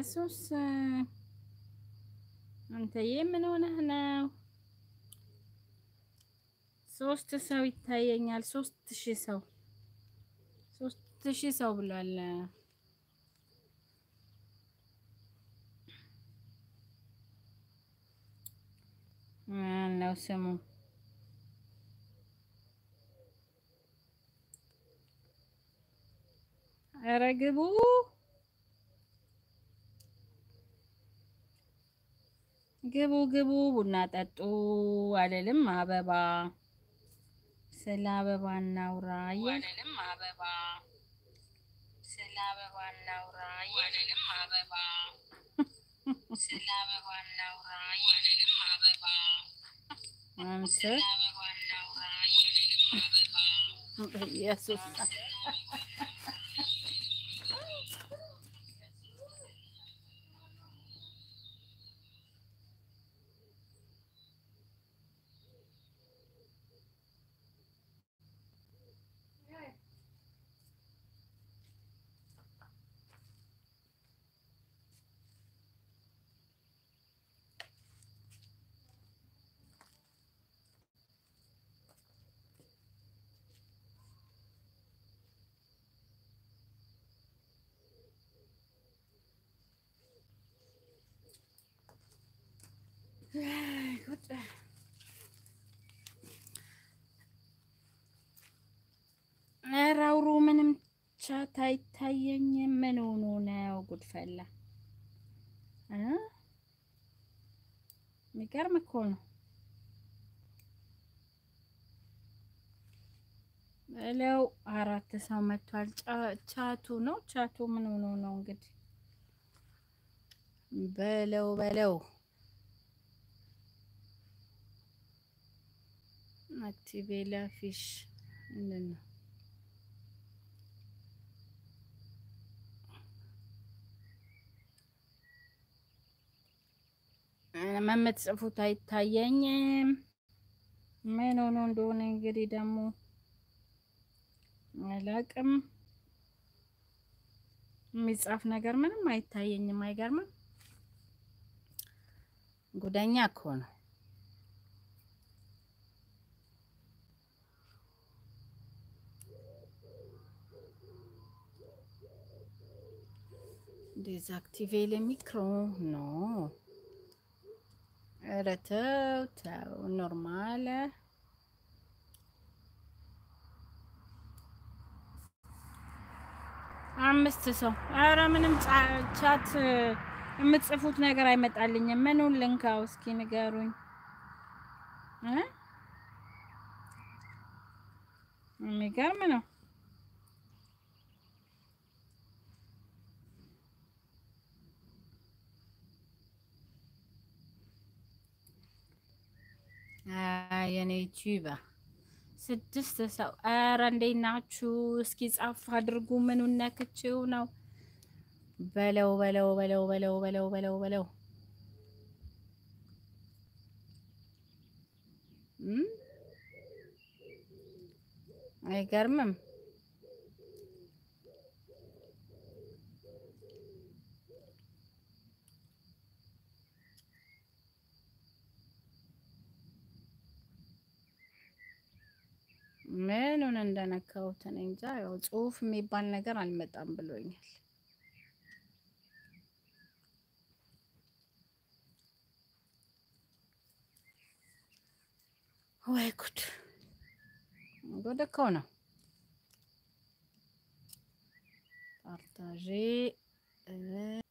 ኢየሱስ አንተዬ ምን ሆነህ ነው? ሶስት ሰው ይታየኛል። ሶስት ሺህ ሰው ሶስት ሺህ ሰው ብሏል። ነው ስሙ ኧረ ግቡ ግቡ ግቡ ቡና ጠጡ አልልም አበባ ስለ አበባ እናውራ አልልም አበባ ስለ አበባ እናውራ አልልም አበባ ስለ አበባ እናውራ አልልም አበባ አንተ ኢየሱስ ኧረ አውሩ ምንም ቻት አይታየኝም። ምን ሆኖ ነው? ጉድፈላ እ የሚገርም እኮ ነው። በለው አራት ሰው መጥቷል። ቻቱ ነው ቻቱ ምን ሆኖ ነው እንግዲህ በለው በለው አክቲቬላ ፊሽ ምንድን ነው? የምትጽፉት አይታየኝም። ምን ሆኖ እንደሆነ እንግዲህ ደግሞ አላቅም። የሚጻፍ ነገር ምንም አይታየኝም። አይገርምም? ጉደኛ እኮ ነው። ዴዛክቲቬ ለሚክሮ ኖ ኧረ ተው ተው፣ ኖርማል አምስት ሰው። ኧረ ምንም ቻት የምትጽፉት ነገር አይመጣልኝም። ምኑን ልንካው እስኪ ንገሩኝ እ የሚገርም ነው። የኔ ዩቲዩባ ስድስት ሰው። ኧረ እንዴት ናችሁ? እስኪ ጻፍ አድርጉ። ምኑን ነክቼው ነው? በለው በለው በለው በለው በለው በለው በለው አይገርምም? ምኑን እንደነካሁት እኔ እንጃ። ያው ጽሁፍ የሚባል ነገር አልመጣም ብሎኛል። ወይ ጉድ! ጉድ እኮ ነው። ፓርታዤ